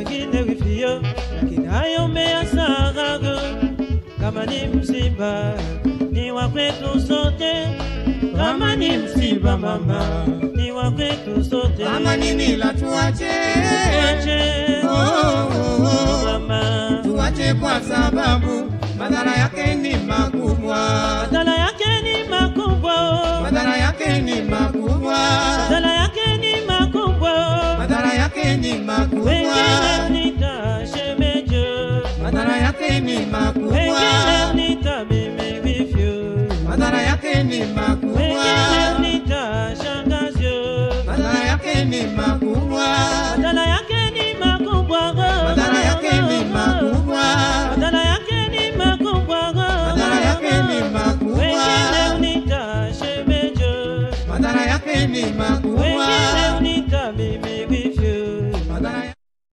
wengine wivyo, lakini hayo umeyasahau. Kama ni msiba ni wa kwetu sote, kama ni msiba mama ni wa kwetu sote. Kama ni mila tuache, Tuache, Oh, oh, oh. mama, tuache kwa sababu madhara yake ni makubwa, madhara yake ni makubwa, madhara yake ni makubwa, madhara yake ni makubwa. madhara yake ni makubwa, Wengine nita shemejo, madhara yake ni makubwa, wengine nita mimi vivyo, madhara yake ni makubwa, wengine nita shangazyo. madhara yake ni makubwa.